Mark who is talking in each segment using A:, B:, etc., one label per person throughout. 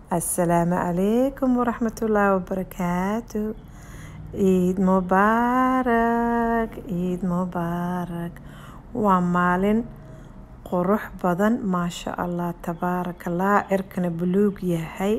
A: Assalaamu calaykum waraxmatullaahi wabarakaatu ciid mubaarak ciid mubaarak waa maalin qurux badan maasha allah tabaarakallah cirkana buluug yahay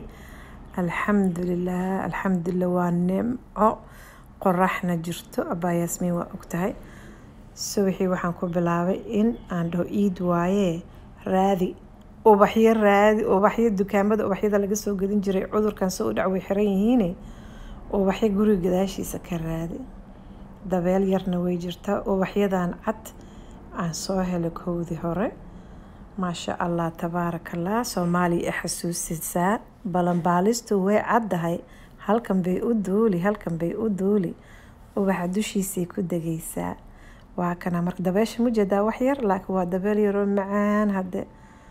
A: alxamdulilah alxamdulilah waa nimco qoraxna jirto abaa yaasmiin waa ogtahay subaxii waxaan ku bilaabay in aan dhaho ciid waaye raadi ubaxyo raadi ubaxyo dukaamada ubaxyada laga soo gadin jiray cudurkan soo u dhac way xiran yihiine ubaxyo guriga gadaashiisa ka raadi dabeel yarna way jirtaa ubaxyadan cad aan soo helay kowdii hore maasha allah tabaarakallah soomaaliya i xasuusisaa balanbaalistu way caddahay halkan bay u duuli halkan bay u duuli ubaxa dushiisay ku degaysaa waa kana marka dabeesha mujeedaa wax yar laakiin waa dabeel yaroo macaan hadde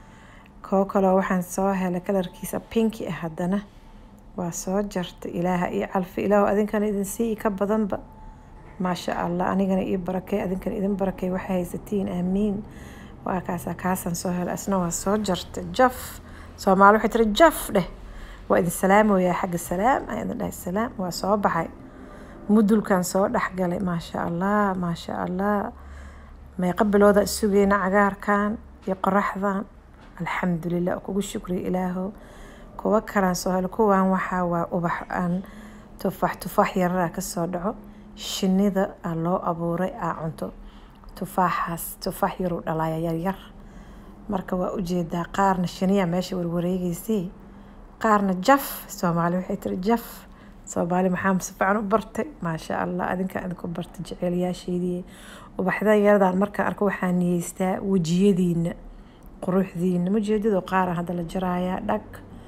A: koo kaloo waxaan soo helay kalarkiisa pinki ah haddana waa soo jarta ilaaha io calfi ilaahu adinkana idin sii ka badanba maasha allah anigana ii barakay adinkana idin barakay waxay haysatiin aamiin waa kaasaa kaasaan soo helay asna waa soo jarta jaf soomaali waxay tiri jaf dheh waa idin salaamoyaa xagga salaam aan idin dhahay salaam waa soo baxay mudulkan soo dhexgalay maasha allah maasha allah meeqa bilooda isugeyna cagaarkan iyo qoraxdan alxamdulilah kugu shukriya ilaaho kuwa kalaan soo helo kuwan waxaa waa ubax aan tufax tufax yararaa kasoo dhaco shinida aa loo abuuray aa cunto tufaaxaas tufaax yaruu dhalaya yaryar marka waa ujeedaa qaarna shiniya meesha warwareegeysay qaarna jaf soomaali waxay tiri jaf soomaali maxaa si fiican u bartay maasha allah adinkaa idinku bartay jeceelayaasheedii ubaxda yaradan markaan arko waxaa niyeystaa wejiyadiina quruxdiina mujeedado qaara hadda la jarayaa dhag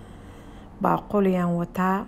A: baaquliyaan wataa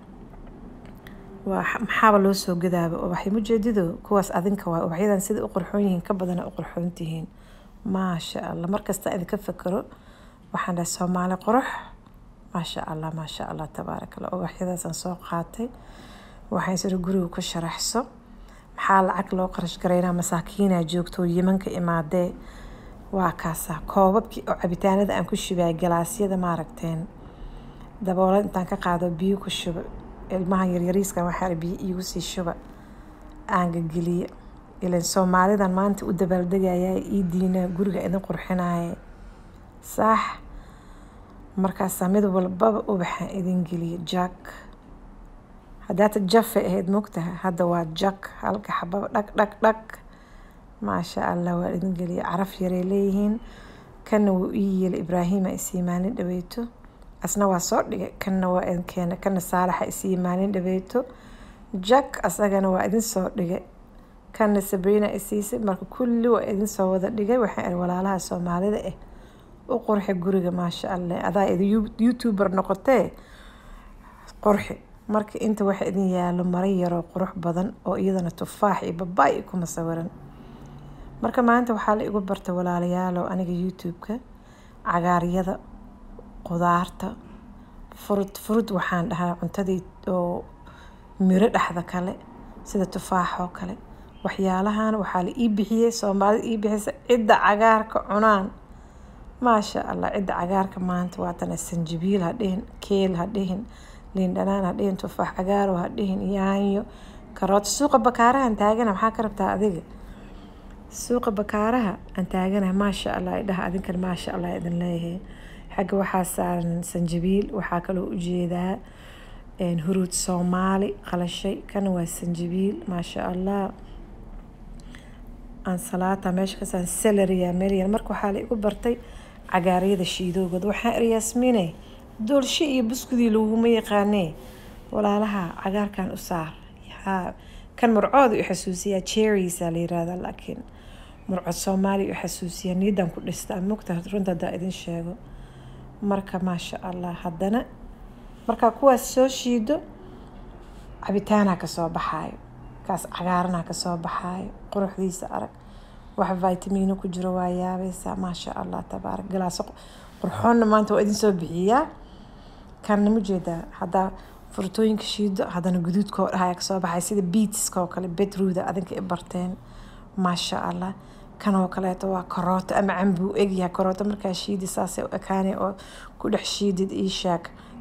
A: waa maxaaba loo soo gadaaba ubaxyo mujeedido kuwaas adinka waay ubaxyadan sida u qurxoon yihiin ka badana u qurxoon tihiin maasha allah markasta idinka fakero waxaan dhahay soomaali qurux maasha allah maasha allah tabaaraka allah ubaxyadaasaan soo qaatay waxaan sida guriga ku sharaxso maxaa lacag loo qarash garaynaa masaakiinaa joogto yimanka imaadee waa kaasaa koobabkii oo cabitaanada aan ku shubaa galaasyada maaragteen daboolad intaan ka qaado biyo ku shuba ilmaha yaryariiska waxaa biyo iigu sii shuba aan gageliye ilan soomaalidan maanta u dabaaldegaya iidiina guriga idin qurxinaaye saax markaasaa mid walbaba ubaxaan idin geliye jak haddaata jafay ahayd mogtaha hadda waa jak halka xababa dhag dhag dhag maasha allah waa idin geliye caraf yaray leeyihiin kana wuu ii yeelay ibraahiima isii maalin dhaweyto asna waa soo dhigay kana waa idin keena kana saalaxa isii maalin dhaweyto jak asagana waa idin soo dhigay kana sabriina isiisay marka kulli waa idin soo wada dhigay waxay walaalaha soomaalida ah u qurxi guriga maasha allah adaa youtuber noqotee qurxi marka inta waxa idin yaalo maro yaroo qurux badan oo iyadana tufaax iyo babaay kuma sawiran marka maanta waxaa la igu bartay walaalayaalow aniga youtube-ka cagaaryada qudaarta furud furud waxaan dhahaa cuntadii oo miro dhexda kale sida tufaaxoo kale waxyaalahan waxaa la ii bixiyey soomaalida ii bixisa cidda cagaarka cunaan maasha allah cidda cagaarka maanta waatana sanjibiil ha dhihin keel ha dhihin liin dhanaan ha dhihin tufaax cagaaro ha dhihin yaanyo karoota suuqa bakaarahan taagana maxaa ka rabtaa adiga suuqa bakaaraha aan taaganahay maasha allah idhaha adinkan maasha allah idin leeyahay xagga waxaa saaran sanjabiil waxaa kaloo ujeedaa huruud soomaali qalashay kana waa sanjabiil maasha allah ansalaata meesha kasaan salariya melyar marka waxaa la igu bartay cagaaryada shiidoogood waxaa eryaasmine doolshe iyo buskudii laguma yaqaanee walaalaha cagaarkan u saar yaa kan murcooda u xasuusiyaa cherriesaa la yirahdaa laakiin murcod soomaaliya u xasuusiyaa niidan ku dhistaa mugta runta haddaa idin sheego marka maasha allah haddana markaa kuwaas soo shiido cabitaanaa kasoo baxaayo kaas cagaaranaa kasoo baxaayo quruxdiisa arag wax vitamiino ku jiro waa yaabaysaa maasha allah tabaarak galaaso qurxoonna maanta waa idin soo bixiyaa kanna ma jeedaa haddaa furtooyinka shiido haddana guduudka oo dhahaya kasoo baxay sida beatska oo kale bedruuda adinka i barteen maasha allah kan oo kaleeto waa karooto ama cambuu egyahay karooto markaa shiidi saasay u ekaanay oo ku dhex shiidid ii shaag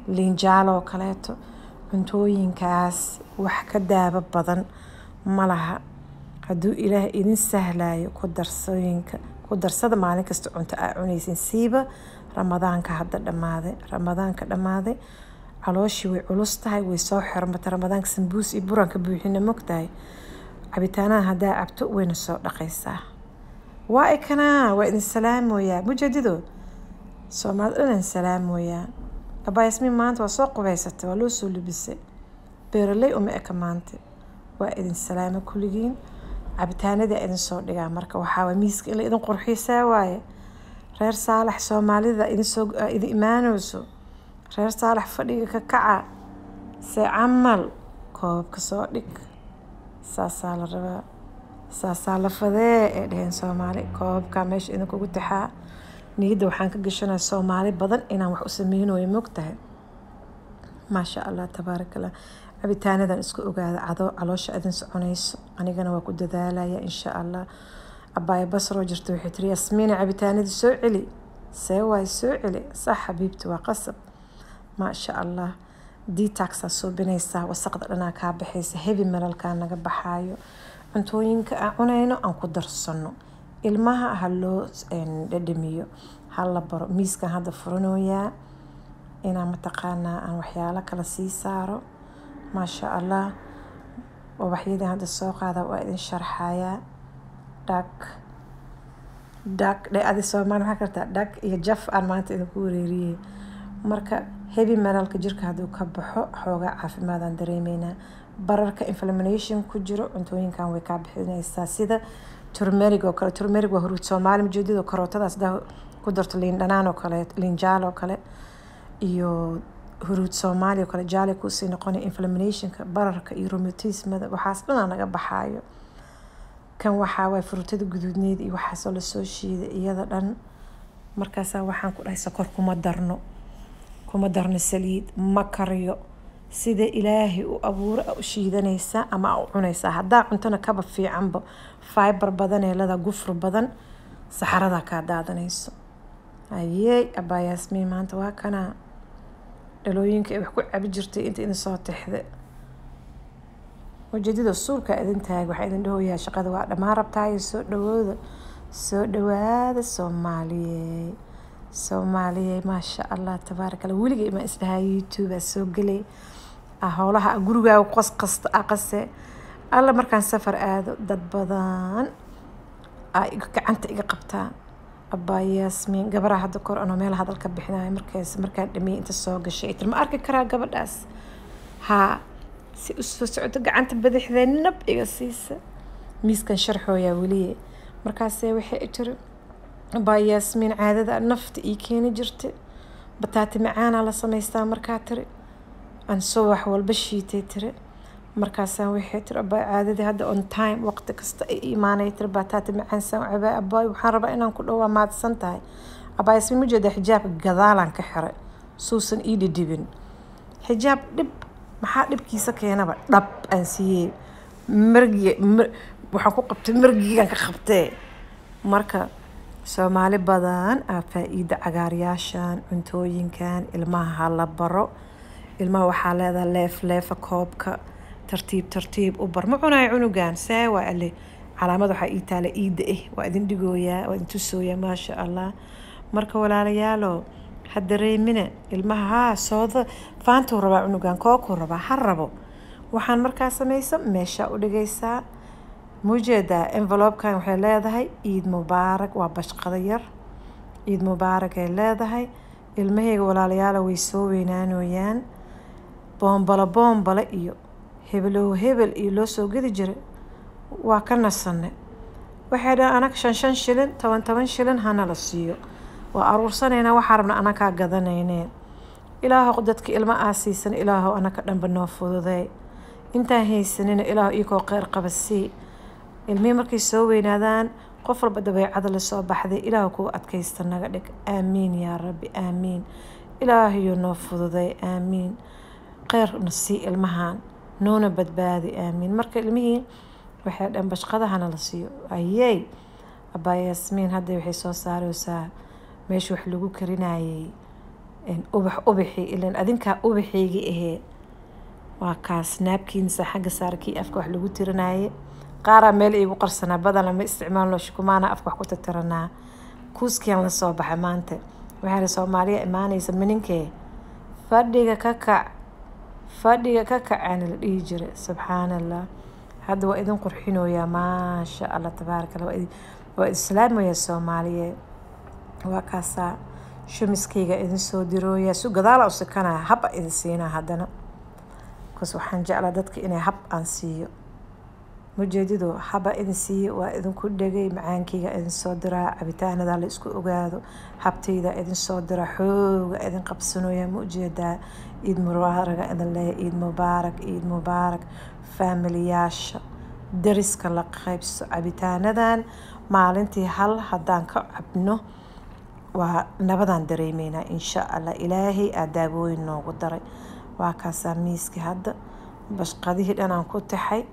A: liinjaalo oo kaleeto cuntooyinkaas wax ka daaba badan ma laha hadduu ilaah idin sahlayo ku darsooyinka ku darsada maalin kasta cunto aa cunaysin siiba ramadaanka hadda dhammaaday ramadaanka dhammaaday calooshii way culus tahay way soo xirmatay ramadaanka sambuus iyo buranka buuxina mogtahay cabitaanaha haddaa cabto wayna soo dhaqaysaa waa ikanaa waa idin salaamoyaa mujadido soomaali dhanan salaamoyaa abaa yasmiin maanta waa soo qubaysatay waa loo soo lubisay beeraley uma eka maanta waa idin salaamo kulligiin cabitaanadii idin soo dhigaa marka waxaa miiska in la idin qurxiisaa waaye reer saalax soomaalida idinsoo idin imaanayso reer saalax fadhiga ka kaca see camal koobka soo dhig saasaa la rabaa saasaa la fadee ee dheheen soomaali koobabkaa meesha idinkugu taxaa niyadda waxaan ka gashanaya soomaali badan inaan wax u sameynayo mogtahay maasha allah tabaaraka allah cabitaanadan isku ogaada cadoo caloosha idin soconayso anigana waa ku dadaalaya insha allah abaayo basroo jirta waxay tiri yasmiina cabitaanadii soo celi see waay soo celi sax xabiibti waa qasab maasha allah detaxaa suubinaysaa wasaqda dhanaa kaa baxaysa heavy melalkaa naga baxaayo cuntooyinka aan cunayno aan ku darsano ilmaha ha loo dhadhamiyo ha la baro miiskan hadda furanoyaa inaan mataqaanaa aan waxyaalo kale sii saaro maasha allah ubaxyadii hadda soo qaada waa idin sharxayaa dhag dhag dhe adi soomaali maxaa kartaa dhag iyo jaf aan maanta idinku wareeriyey marka heavy menalka jirka hadduu ka baxo xoogaa caafimaadaan dareemeynaa bararka inflamination ku jiro cuntooyinkan way kaa bixinaysaa sida turmerig oo kale turmerig waa huruud soomaali majeedado karootadaas daa ku darto liin dhanaan oo kale liin jaal oo kale iyo huruud soomaali oo kale jaali kusii noqonaya inflaminationka bararka iyo romatismada waxaas dhanaa naga baxaayo kan waxaa waay fruutada guduudneed iyo waxaasoo lasoo shiiday iyada dhan markaasaa waxaan ku dhahay sokor kuma darno kuma darno saliid ma kariyo sida ilaahay u abuuro a u shiidanaysaa ama a u cunaysaa haddaa cuntona kaba fiicanba fiber badan ee lada gufur badan saxaradaa kaa daadanayso ayey abaa yaasmiin maanta waa kanaa dhalooyinka ay wax ku cabi jirtay inta idin soo tixda ujeedada suulka idin taag waxaa idin dhahoyaa shaqada waa dhammaan rabtaayo soo dhawooda soo dhawaada soomaaliyey soomaaliyey maasha allah tabaaraka allah weligay imaan isdhahaa youtube aa soo gelay howlaha gurigaaga qos kasta a qase alla markaan safar aado dad badan aa gacanta iga qabtaa abaa yaasmiin gabaraa hadda kor anoo meel hadal ka bixinayo markaas markaan dhamiyey inta soo gashay itir ma arki karaa gabadhaas haa si u soo socoto gacanta badaxdee nab iga siisa miiskan sharxooyaa weliye markaasee waxay tiri abaa yaasmiin caadada nafta ii keeni jirta bataati macaanaa la samaystaa markaa tiri aan soo wax walba shiitay tiri markaasaan waxay tiri abaa caadadii hadda on time waqti kasta ay imaanay tiri bataati macaan saan cabaa abaay waxaan rabaa inaan ku dhowaa maadsan tahay abaa yaasmiin ma jeeda xijaabka gadaalaan ka xiray suusan ii dhidhibin xijaab dhib maxaa dhibkiisa keenaba dhab aan siiyey margi waxaan ku qabtay margigaan ka qabtee marka soomaali badan aa faa-iida cagaaryaashan cuntooyinkan ilmaha ha la baro ilmaha waxaa leedaha leef leefa koobka tartiib tartiib u bar ma cunayo cunugan see waa ale calaamad waxaa ii taala iida eh waa idin dhigooyaa waa idin tusooyaa maasha allah marka walaalayaalo ha dareemina ilmaha haa sooda faantuu rabaa cunugan kookuu rabaa ha rabo waxaan markaa samaysa meeshaa u dhigaysaa muujeedaa envelopkan waxay leedahay ciid mubaarak waa bashqada yar ciid mubaarak ay leedahay ilmahayga walaalayaala way soo weynaanoyaan boombalo boombale iyo hebelow hebel iyo loo soo gedi jiray waa ka nasanay waxay dhahan anaga shan shan shilin toban toban shilin hana la siiyo waa aruursanaynaa waxaa rabna anakaa gadanayneen ilaahow dadka ilmo aa siisan ilaahow anaka dhanba noo fududay intaan haysanina ilaahow ikoo kheyr qaba sii ilmihii markay soo weynaadaan qof walba dabeecada lasoo baxday ilaahu kuwa adkaysta naga dhig aamiin yaa rabbi aamiin ilaahayo noo fududay aamiin kheyrna sii ilmahan noona badbaadi aamiin marka ilmihii waxay dhan bashqadahana la siiyo ayey abaa yaasmiin hadda waxay soo saareysaa meesha wax lagu karinayay ubax ubaxii ilan adinkaa ubaxeygii ahee waa kaas naabkiinsa xagga saarkii afka wax lagu tirinaye qaaraa meel iigu qarsanaa badana ma isticmaalno shukumaana afka wax ku tatiranaa kuuskian lasoo baxay maanta waxaa soomaaliya imaanaysa mininkee fadhiga ka kac fadhiga ka kacaana la dhihi jiray subxaan allah hadda waa idin qurxinoyaa maasha allah tabaaraka allah waa islaamaya soomaaliyeed waa kaasaa shumiskayga idin soo dirooyaa su gadaala u sikanaya hab a idin siinaa haddana bkas waxaan jeclaa dadka inay hab aan siiyo mujeedido haba idin siiyo waa idinku dhegay macaankeyga idin soo diraa cabitaanada la isku ogaado habtayda idin soo diraa xooga idin qabsanooya ma ujeedaa ciid mubaaraga idin leeya ciid mubaarak ciid mubaarak faamiliyaasha dariska la qaybso cabitaanadan maalintii hal haddaan ka cabno waa nabadaan dareemeynaa insha allah ilaahay aa daawooyin noogu daray waa kaasaa miiskii hadda bashqadihii dhanaan ku taxay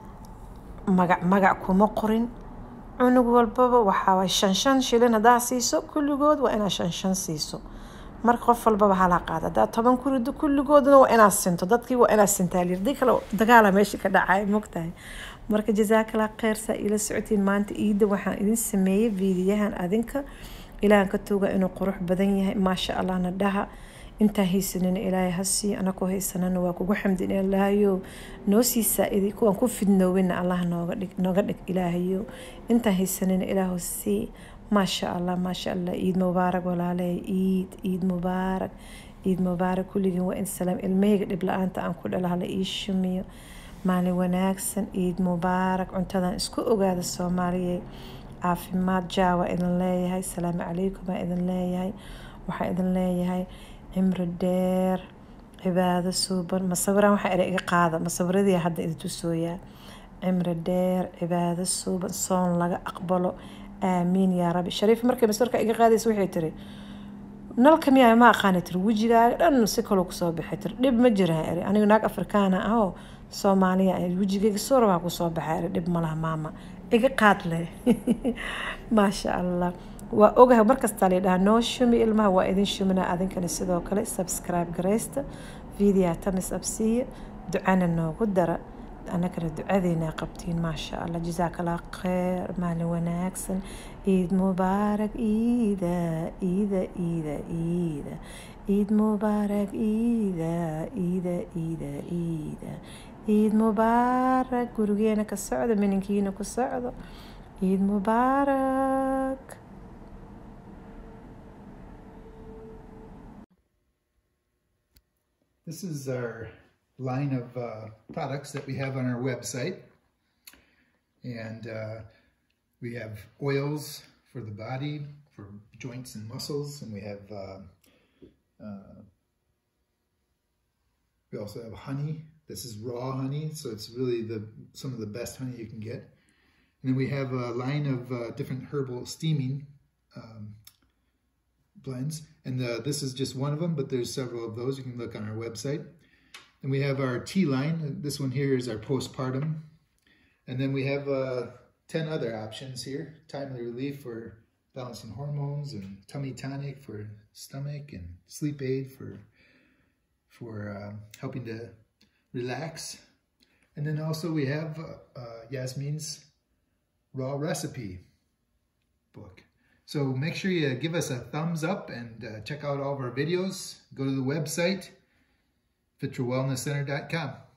A: magac magac kuma qorin cunug walbaba waxaa shan shan shilin haddaa siiso kulligood waa inaad shan shan siiso marka qof walbaba halaa qaada haddaa toban ku rido kulligoodna waa inaad sinto dadkii waa inaad sintaalir dii kale dagaala meesha ka dhacay mogtahay marka jazaakala kheyr saa ila socotiin maanta iida waxaan idin sameeyey viidiyahan adinka ilaahan ka tooga inuu qurux badan yahay maasha allahna dhaha intaan haysanina ilaahay ha siiyo anakoo haysanana waa kugu xamdin ilaahayo noo sii saa-iday kuwaan ku fidnoowina allah nooga dhig nooga dhig ilaahayo intaan haysanina ilaahu sii maasha allah maasha allah ciid mubaarak walaaley ciid ciid mubaarak ciid mubaarak kulligiin waa in salaam ilmahayga dhib la-aanta aan ku dhalo hala ii shumiyo maalin wanaagsan ciid mubaarak cuntadan isku ogaada soomaaliyeed caafimaad jaawa idin leeyahay salaamu calaykum baa idin leeyahay waxaa idin leeyahay cimri dheer cibaado suuban masawiraan waxaa ere iga qaada masawiradii hadda idin tusooyaa cimri dheer cibaado suuban soon laga aqbalo aamiin yaa rabbi shariif markay masawirka iga qaadaysa waxay tiri nalka miyaa ma aqaani tiri wejigaaga dhan si kaloo kusoo baxay tiri dhib ma jiraan eri anigu naag afrikaana ahoo soomaaliya wejigayga soo rabaa kusoo baxay eri dhib malaha maama iga qaad leh maasha allah waa ogahay markastaa layidhaha noo shumi ilmaha waa idin shuminaa adinkana sidoo kale subscribe garaysta videoa tamis absiiya ducana noogu dara anagana ducadeynaa qabtiin maasha allah jazaakallah kheyr maalin wanaagsan ciid mubaarak ciida ciida ciida ciida ciid mubaarak ciida ciida ciida ciida ciid mubaarak gurigeena ka socdo mininkiina ku socdo ciid mubaarak
B: This is our line of uh, products that we have on our website. And uh, we have oils for the body, for joints and muscles, and we have, uh, uh, we also have honey. This is raw honey, so it's really the some of the best honey you can get. And then we have a line of uh, different herbal steaming um, blends. And uh, this is just one of them, but there's several of those. You can look on our website. And we have our tea line. This one here is our postpartum. And then we have uh, 10 other options here. Timely relief for balancing hormones and tummy tonic for stomach and sleep aid for, for uh, helping to relax. And then also we have uh, Yasmin's raw recipe book. So make sure you give us a thumbs up and uh, check out all of our videos. Go to the website, fityourwellnesscenter.com.